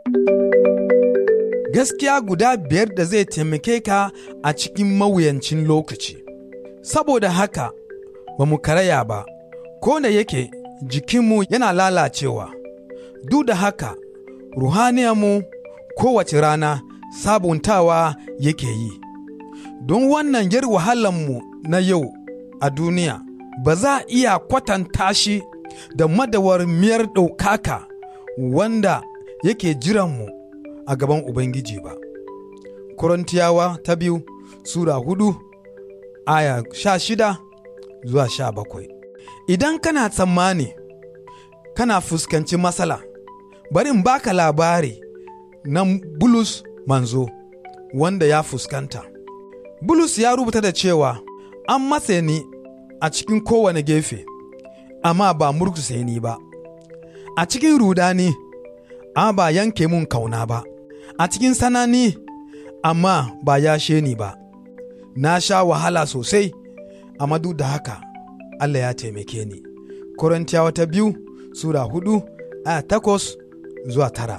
Gaskiya guda biyar da zai taimake ka a cikin mawuyancin lokaci. Saboda haka, ba mu karaya ba, ko da yake jikinmu yana lalacewa, duk da haka, ruhaniyarmu kowace rana sabuntawa yake yi. Don wannan yar wahalanmu na yau a duniya, ba za a iya kwatanta shi da madawar miyar ɗaukaka wanda yake jiranmu a gaban Ubangiji ba. Korintiyawa ta biyu Sura hudu aya sha shida zuwa sha bakwai. Idan kana tsammani kana fuskanci matsala, bari in baka labari na Bulus manzo wanda ya fuskanta. Bulus ya rubuta da cewa an matse ni a cikin kowane gefe, amma ba murkusa ni ba. A cikin rudani, amma ba yanke mun kauna ba. A cikin sanani, amma ba yashe ni ba. Na sha wahala sosai, amma duk da haka Allah ya taimake ni. Korintiyawa ta biyu, Sura hudu, aya takwas zuwa tara.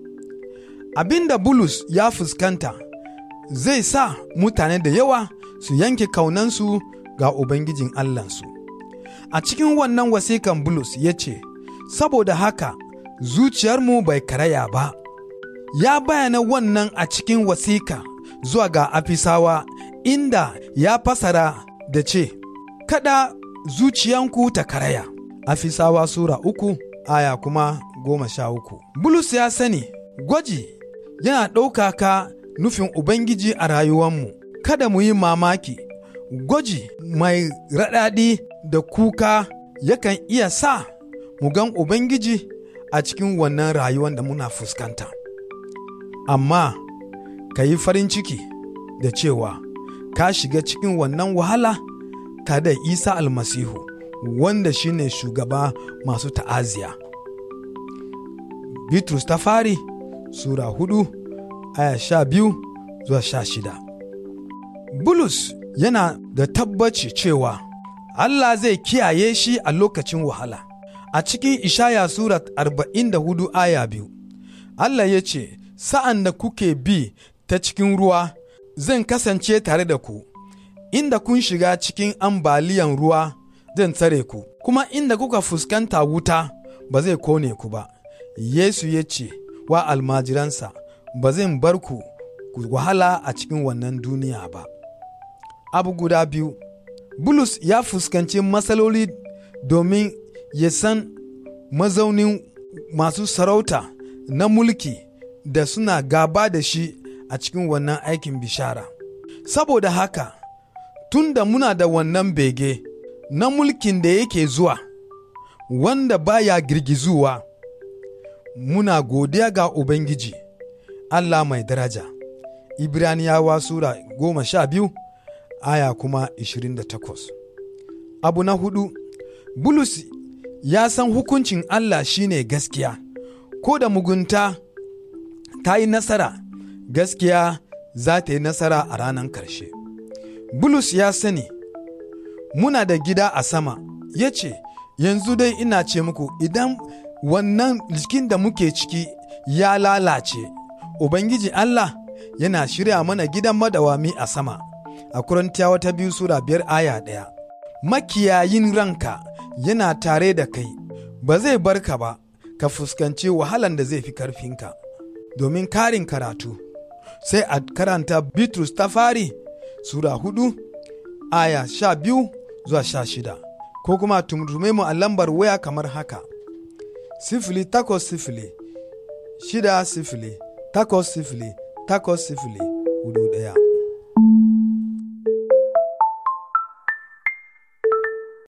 Abin da Bulus ya fuskanta zai sa mutane da yawa su yanke kaunansu ga Ubangijin Allahnsu. A cikin wannan wasikan Bulus ya ce, Saboda haka zuciyarmu bai karaya ba, ya bayyana wannan a cikin wasika zuwa ga Afisawa inda ya fasara da ce, Kada zuciyanku ta karaya. Afisawa Sura uku aya kuma goma sha uku. Bulus ya sani gwaji yana ɗaukaka nufin Ubangiji a rayuwanmu, kada mu yi mamaki, gwaji mai raɗaɗi da kuka yakan iya sa mu gan Ubangiji a cikin wannan rayuwan da muna fuskanta. Amma ka yi farin ciki da cewa ka shiga cikin wannan wahala tare da Isa almasihu wanda shine shugaba masu ta'aziya. Bitrus ta fari Sura hudu aya sha biyu zuwa sha shida. Bulus yana da tabbaci cewa Allah zai kiyaye shi a lokacin wahala. A cikin Ishaya Sura arba'in da hudu aya biyu, Allah ya ce, Sa'an da kuke bi ta cikin ruwa, zan kasance tare da ku, inda kun shiga cikin ambaliyan ruwa zan tsare ku, kuma inda kuka fuskanta wuta ba zai kone ku ba. Yesu ya ce wa almajiransa, ba zan bar ku ku wahala a cikin wannan duniya ba. Abu guda biyu, Bulus ya fuskanci matsaloli domin ya san mazaunin masu sarauta na mulki da suna gaba da shi a cikin wannan aikin bishara. Saboda haka, tun da muna da wannan bege na mulkin da yake zuwa, wanda baya girgizuwa, muna godiya ga Ubangiji, Allah mai daraja. Ibraniyawa Sura goma sha biyu, aya kuma ishirin da takwas. Abu na hudu, Bulus ya san hukuncin Allah shine gaskiya, ko da mugunta ta yi nasara, gaskiya za ta yi nasara a ranar ƙarshe. Bulus ya sani, muna da gida a sama, ya ce, yanzu dai ina ce muku idan wannan jikin da muke ciki ya lalace, Ubangiji Allah yana shirya mana gidan madawami a sama, a Korintiyawa ta biyu Sura biyar aya ɗaya. Makiyayin ranka yana tare da kai, ba zai bar ka ba, ka fuskanci wahalan da zai fi karfinka. Domin karin karatu, sai a karanta Bitrus ta fari Sura hudu, aya sha biyu zuwa sha shida, ko kuma tumtume mu a lambar waya kamar haka. Sifili takwas sifili, shida sifili, takwas sifili, takwas sifili, hudu ɗaya.